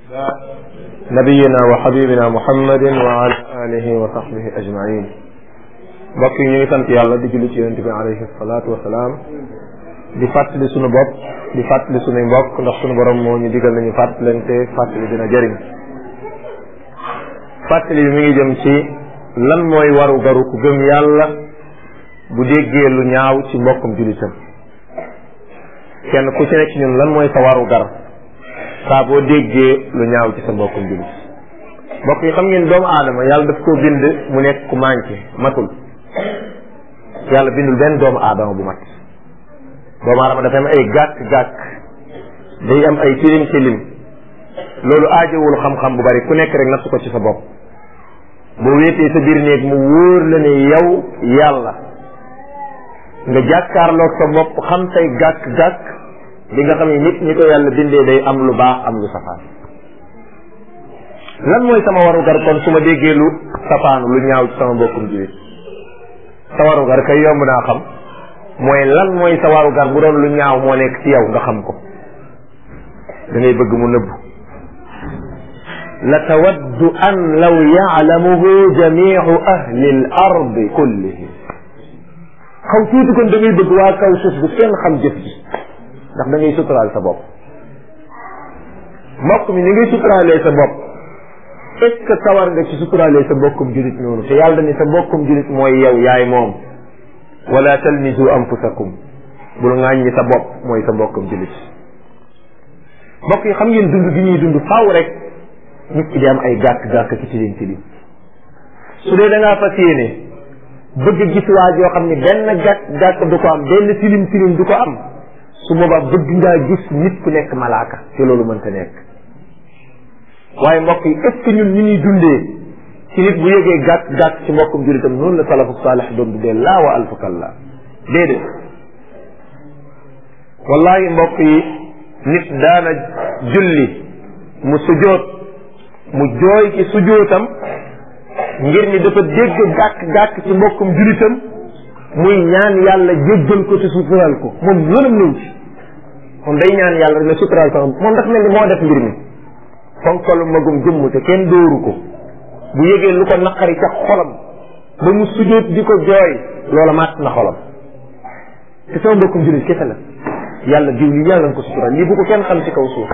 nabiyina wa xabibina muhammadin wa ala alihi wa sahbihi ajmain mbokk yi ñu ngi sant yàlla di julli ci yonente bi alayhi salaatu wasalaam di fàttali sunu bopp di fàttali sunuy mbokk ndax sunu borom moo ñu digal nañu fàttalante fàttali dina jëriñ fàttali bi mi ngi jëm ci lan mooy waru garu ku gëm yàlla bu déggee lu ñaaw ci mbokkum jullitam kenn ku ci nekk ci ñun lan mooy sa waru gar saa boo déggee lu ñaaw ci sa mbokkum jullit mbokk yi xam ngeen doomu aadama yàlla daf koo bind mu nekk ku manqué matul yàlla bindul benn doomu aadama bu mat doomu aadama dafa am ay gàkk-gàkk day am ay tilim tilim loolu aajowul xam-xam bu bari ku nekk rek natt ko ci sa bopp boo wéetee sa biir néeg mu wóor la ne yow yàlla nga jàkkaarloog sa bopp xam say gàkk-gàkk di nga xam ne nit ñi ko yàlla bindee day am lu baax am lu safaan lan mooy sama warugar kon su ma déggee lu safaanu lu ñaaw ci sama mbokkum jiwit sa warugar kay yomb naa xam mooy lan mooy sa warugar bu doon lu ñaaw moo nekk ci yow nga xam ko da ngay bëgg mu nëbbu la tawaddu an law yaalamuhu jamiu ahli l ardi kullihim xaw tuuti kon da ngay bëgg waa kaw suuf bu kenn xam jëf ji ndax da ngay suturaal sa bopp mbokk mi ni ngay suturaalee sa bopp est ce que sawar nga ci suturaalee sa mbokkum julit noonu te yàlla ni sa mbokkum julit mooy yow yaay moom wala talmizu anfusakum bul ŋàññi sa bopp mooy sa mbokkum julit mbokk yi xam ngeen dund gi ñuy dund faaw rek nit ki di am ay gàkk-gàkk ci tilim tilim su dee da ngaa fas yéene bëgg gis waa joo xam ne benn gàkk-gàkk du ko am benn tilim tilim du ko am su boobaa bëgg ngaa gis nit ku nekk malaaka te loolu mënta nekk waaye mbokk yi est ce que ñun ñu ñuy dundee ci nit bu yëgee gàkk gàkk ci mbokkum jullitam noonu la salafu saalix doon dundee laa wa alfukalla déedéet wallahi mbokk yi nit daana julli mu sujoot mu jooy ci sujootam ngir ni dafa dégg gàkk gàkk ci mbokkum jullitam muy ñaan yàlla jéggal ko te sutural ko moom yoonam ñëw ci moom day ñaan yàlla rek ne sutural sama moom dafa mel ni moo def mbir mi fonkalu magum jëmm te kenn dóoru ko bu yëgee lu ko naqari ca xolam ba mu sujjóot di ko jooy loola màtt na xolam te sama mbokkum jullit kese la yàlla diw lii yàlla na ko sutural lii bu ko kenn xam ci kaw suuf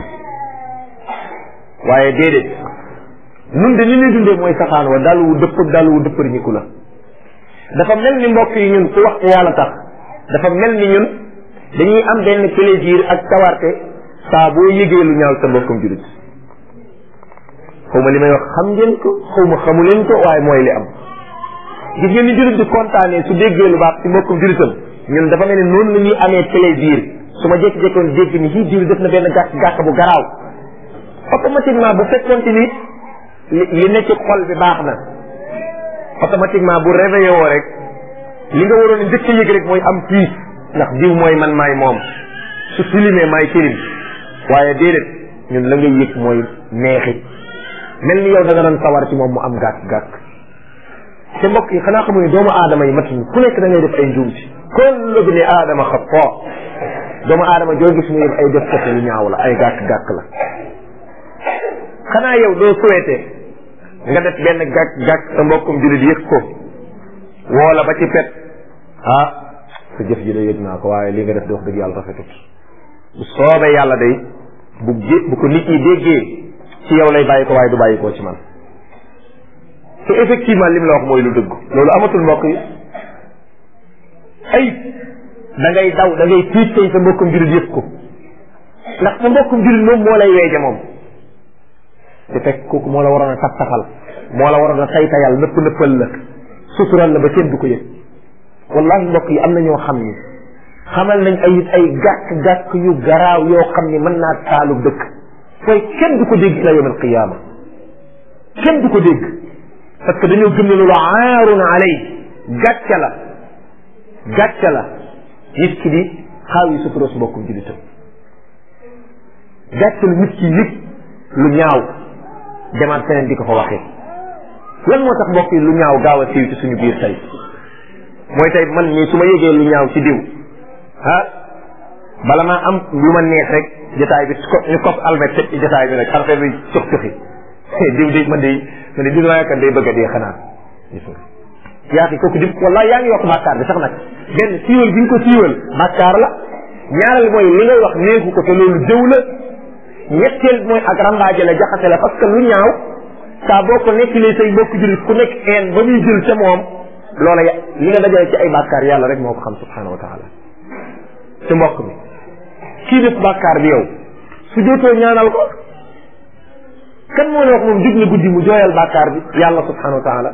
waaye déedéet nun de ni ñuy dundee mooy safaan wa dalu wu dëpp dalu wu dëppar ñiku la dafa mel ni mbokk yi ñun ku wax te yàlla tax dafa mel ni ñun dañuy am benn plaisir ak tawarte saa boo yëgee lu ñaaw sa mbokkum jullit xaw ma li may wax xam ngeen ko xaw ma xamu leen ko waaye mooy li am gis ngeen ni jullit di kontaanee su déggee lu baax ci mbokkum jullitam ñun dafa mel ni noonu la ñuy amee plaisir su ma jékki-jékkoon dégg ni fii diw def na benn gàkk gàkk bu garaaw automatiquement bu fekkoonte ni li nekk ci xol bi baax na automatiquement bu réveillé woo rek li nga waroon a njëkk a yëg rek mooy am piis ndax diw mooy man maay moom su tilimee maay tilim waaye déedéet ñun la ngay yëg mooy neexit mel ni yow da nga doon sawar ci moom mu am gàkk-gàkk te mbokk yi xanaa xamu ne doomu aadama yi mat ku nekk da ngay def ay njuumti kullu bni aadama xataa doomu aadama joo gis mu yëg ay def kese lu ñaaw la ay gàkk-gàkk la xanaa yow doo souhaité nga def benn gàkk-gàkk sa mbokkum jullit yëg ko woola ba ci pet ah sa jëf ji de yëg naa ko waaye li nga def di wax dëgg yàlla rafetut bu soobee yàlla day bu gé bu ko nit ñi déggee ci yow lay bàyyi ko waaye du bàyyi koo ci man te effectivement lim la wax mooy lu dëgg loolu amatul mbokk yi ay da ngay daw da ngay tiit tey sa mbokkum jullit yëpp ko ndax sa mbokkum jullit moom moo lay weeje moom te fekk kooku moo la waroon a taf tafal moo la waroon a tay tayal nëpp nëppal la sutural la ba kenn du ko yëg wallahi mbokk yi am na ñoo xam ni xamal nañ ay ay gàkk-gàkk yu garaaw yoo xam ni mën naa taalu dëkk waaye kenn du ko dégg ila yawm alqiyama kenn du ko dégg parce que dañoo gëm ne loolu aarun alay gàcce la gàcce la nit ki di xaaw yi sutura su mbokkum julitam gàcce la nit ki yëg lu ñaaw demaat feneen di ko fa waxee lan moo tax mbokk yi lu ñaaw gaaw a siiw ci suñu biir tey mooy tey man mii su ma yëgee lu ñaaw ci diw ah bala maa am lu ma neex rek jotaay bi ko ñu kos almet teg ci jotaay bi rek affaire bi cox coxi diw di man de man de diw waaye kat day bëgg a dee xanaa yaa fi kooku di wallahi yaa ngi yokk bàkkaar bi sax nag benn siiwal bi nga ko siiwal bàkkaar la ñaareel mooy li ngay wax neexu ko te loolu jëw la ñetteel mooy ak rambaaje la jaxase la parce que lu ñaaw saa boo ko nekkilee say mbokk jullit ku nekk een ba muy jël ca moom loola ya li nga dajale ci ay bàkkaar yàlla rek moo ko xam subhanahu wa taala ci mbokk mi kii def bàkkaar bi yow su jootoo ñaanal ko kan moo ne wax moom jug na guddi mu jooyal bàkkaar bi yàlla subhanahu wa taala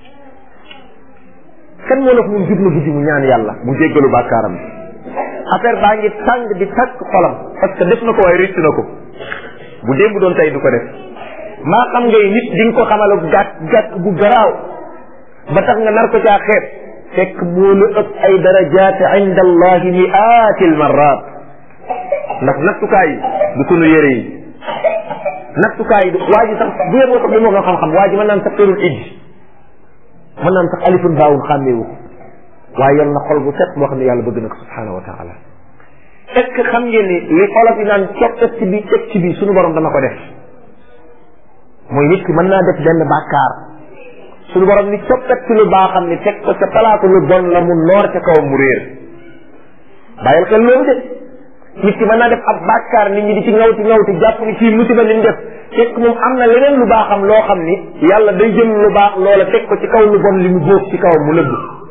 kan moo la wax moom jug na guddi mu ñaan yàlla mu jéggalu bàkkaaram bi affaire baa ngi tàng di tàkk xolam parce que def na ko waaye rëcc na ko bu démb doon tey du ko def maa xam ngay nit di nga ko xamal gàtt gàtt bu garaaw ba tax nga nar ko caa xeeb fekk moo la ëpp ay darajaat inda allahi miatil marrat ndax nattukaay yi du sunu yére yi nattukaay yi waa ji sax bu yeboo sax bi moo ko xam-xam waa ji mën naan sax tërul ijji mën naan sax alifun baawun xàmmeewu ko waaye yor na xol bu set boo xam ne yàlla bëgg na ko subhanahu wa taala est ce que xam ngeen ni li olof yi naan coppet ci bi teg ci bi suñu borom dana ko def mooy nit ki mën naa def benn bàkkaar suñu borom ni coppet ci lu baaxam ni teg ko ca palaatu lu bon la mu noor ca kawam mu réer bàyyil xel loolu de nit ki mën naa def ab bàkkaar nit ñi di ci ngawti ngawti jàpp ni kii musiba li mu def fekk moom am na leneen lu baaxam loo xam ni yàlla day jël lu baax loola teg ko ci kaw lu bon li mu góof ci kawam mu lëbb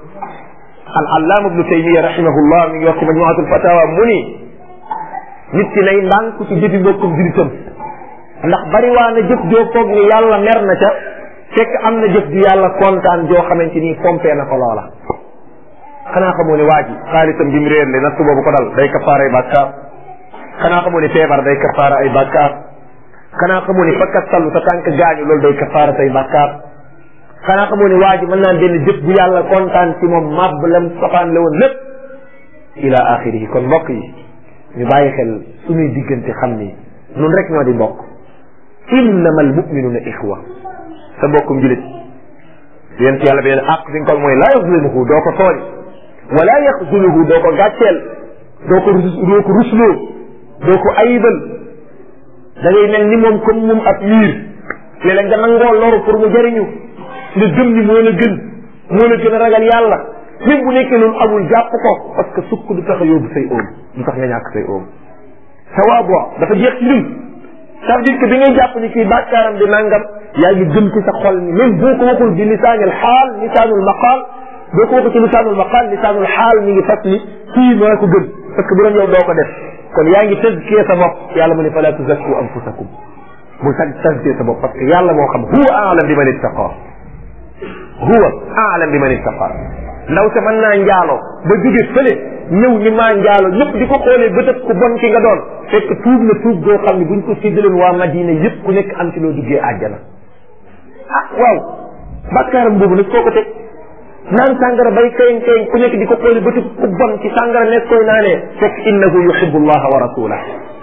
al allaama ibnu taymiya rahimahullah mi ngi wax ci majmuatul fatawa mu ni nit ki nay ndànk ci jëfi mbokkum jullitam ndax bari waa na jëf joo foog ni yàlla mer na ca fekk am na jëf ju yàlla kontaan joo xamante ni pompé na ko loola xanaa xamoo ne waa ji xaalisam bi mu réer le natt boobu ko dal day kafaara ay bàkkaar xanaa xamoo ne feebar day kafaara ay bàkkaar xanaa xamoo ne fakkat sallu sa tànk gaañu loolu day kafaara say bàkkaar xanaa xamoo ne waa ji mën naa benn jëf bu yàlla kontaan ci moom màbb lam safaan la woon lépp ila axirihi kon mbokk yi ñu bàyyi xel suñuy diggante xam ni nun rek ñoo di mbokk innama al muminuna ixwa sa mbokkum julit yéen ci yàlla beneen àq fi nga ko mooy laa yaxzuluhu doo ko tooñ wala yaxzuluhu doo ko gàcceel doo ko rus doo ko rusloo doo ko ayibal da ngay mel ni moom comme moom ab liir léeg-léeg nga nangoo loru pour mu jëriñu nga gëm ni moo la gën moo la gën a ragal yàlla même bu nekkee loolu amul jàpp ko parce que sukk du tax a yóbbu say oom du tax nga ñàkk say oom sawaabo dafa jeex ci ñun ça veut dire que bi ngay jàpp ni kii bàkkaaram di nangam yaa ngi gëm ci sa xol ni même boo ko waxul bi lisaanil xaal lisaanul maqaal boo ko waxul ci lisaanul maqaal lisaanul xaal mi ngi fas ni kii maa ko gën parce que bu doon yow doo ko def kon yaa ngi tazkiyee sa bopp yàlla mu ne fala tuzakku anfusakum bu sag tazkiyee sa bopp parce que yàlla moo xam huwa aalam bi man ittaqa huwa aalam bi man ittaqa ndaw sa mën naa njaaloo ba jóge fële ñëw ni maa njaaloo ñëpp di ko xoolee bëtëb ku bon ki nga doon fekk tuub na tuub goo xam ne buñ ko séddaloon waa Madina yëpp ku nekk am ci loo duggee àjjana ah waaw bàkkaaram boobu nag koo ko teg naan sàngara bay kayin kayin ku nekk di ko xoolee bëtëb ku bon ci sàngara nekk koy naanee fekk innahu yuhibbu allaha wa rasulah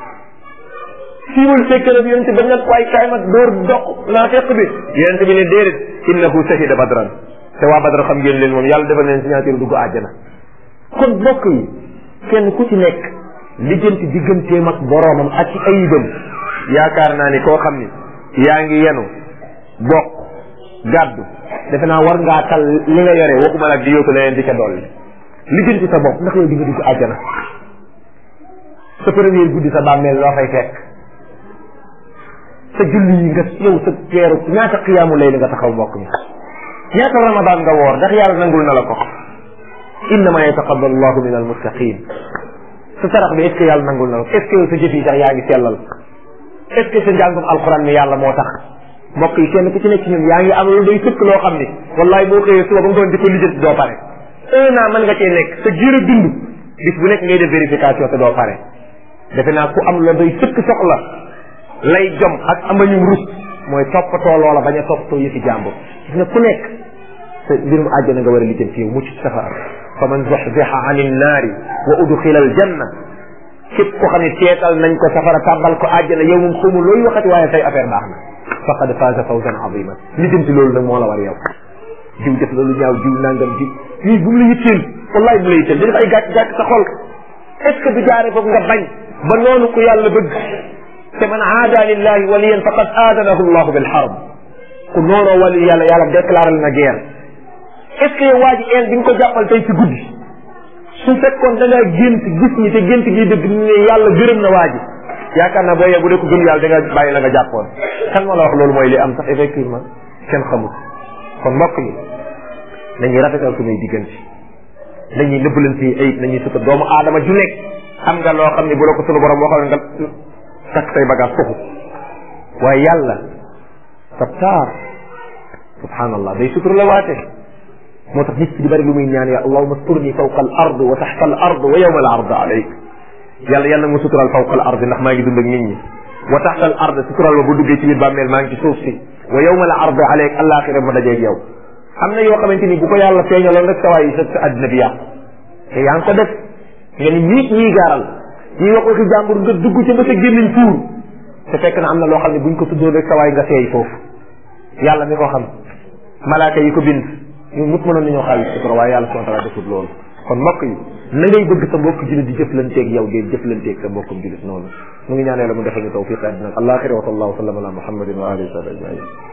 siiwul fekkale bi yonente ba nag waay kaay ma dóor doq naa fekk bi yonente bi ne déedéet innahu shahida badran te waa badra xam ngeen leen moom yàlla defal leen signature dugg àjjana kon bokk yi kenn ku ci nekk lijjanti digganteem ak boroomam ak ci ayibam yaakaar naa ni koo xam ni yaa ngi yenu bokk gàddu defe naa war ngaa tal li nga yore waxuma nag di yóotu leneen di ca dolli lijjanti sa bopp ndax yow di nga dugg àjjana sa premier guddi sa bàmmeel loo fay fekk sa julli yi nga yow sa teeru ñaata xiyaamu lay li nga taxaw mbokk mi ñaata ramadan nga woor ndax yàlla nangul na la ko innama yataqabbalu llahu min almuttaqin sa sarax bi est ce que yàlla nangul na la ko est ce que yow sa jëf yi sax yaa ngi sellal est ce que sa njàngum alquran mi yàlla moo tax mbokk yi kenn ku ci nekk ci ñun yaa ngi am lu day sëkk loo xam ni wallahi boo xëyee suba ba nga doon di ko lijjanti doo pare un an mën nga cee nekk sa jiir a dund bis bu nekk ngay def vérification te doo pare defe naa ku am la day sëkk soxla lay jom ak amañum rus mooy toppatoo loola bañ a toppatoo yëfi jàmbur gis nga ku nekk sa mbirum àjjana nga war a lijjanti yow mucc ci safara fa man zuxzixa an innaari wa udxila al janna képp ko xam ne teetal nañ ko safara tàbbal ko àjjana yow moom xawma looy waxati waaye say affaire baax na faqad faaza fawzan aziman lijjanti loolu nag moo la war yow jiw def loolu ñaaw jiw nangam jiw yii bu mu la yitteel wallahi bu mu la yitteel dañu ay gàcc gàcc sa xol est ce que du jaare foofu nga bañ ba noonu ku yàlla bëgg te man aada lillahi waliyan faqad aadanahu llahu bil harb ku noonoo wali yàlla yàlla déclaré na guerre est ce que yow waa ji een bi nga ko jàppal tey ci guddi su fekkoon da ngaa gént gis ñi te gént gi dëgg ne yàlla gërëm na waa ji yaakaar naa boo yee bu dee ko gëm yàlla da nga bàyyi la nga jàppoon kan moo la wax loolu mooy li am sax effectivement kenn xamul kon mbokk yi nañuy rafetal suñuy diggante nañuy nëbbalante ayib nañuy suta doomu aadama ju nekk xam nga loo xam ne bu la ko sunu borom waxoon nga takk say bagage foofu waaye yàlla sabtaar subhanallah day sutura la waate moo tax nit ki di bari lu muy ñaan ya allahuma sturni fawqa al ard wa taxta al ard wa yawma al ard alayk yàlla yàlla nga sutural fawqa al ard ndax maa ngi dund ak nit ñi wa taxta al ard sutural ma bu duggee ci biir bàmmeel maa ngi ci suuf si wa yawma al ard alayk alaxira ma dajeeg yow am na yoo xamante ni bu ko yàlla feeñaloon rek sawaay sa sa àddina bi yàqu te yaa ngi ko def nga ni ñii ñii gaaral ñii wax waxi jàmbur nga dugg ci ba sa gémmiñ fuur te fekk na am na loo xam ne buñ ko tuddoon rek sawaay nga seey foofu yàlla mi ko xam malaaka yi ko bind ñun ñëpp mënoon nañoo xaalis sutura waaye yàlla subhanahu wa taala defut loolu kon mbokk yi na ngay bëgg sa mbokk julit di jëflanteeg yow ngay jëflanteeg sa mbokkum julit noonu mu ngi ñaan yàlla mu defal ñu tawfiq àddina ak alaxira wa sallallahu sallam ala muhammadin wa alihi wa sahbihi ajmain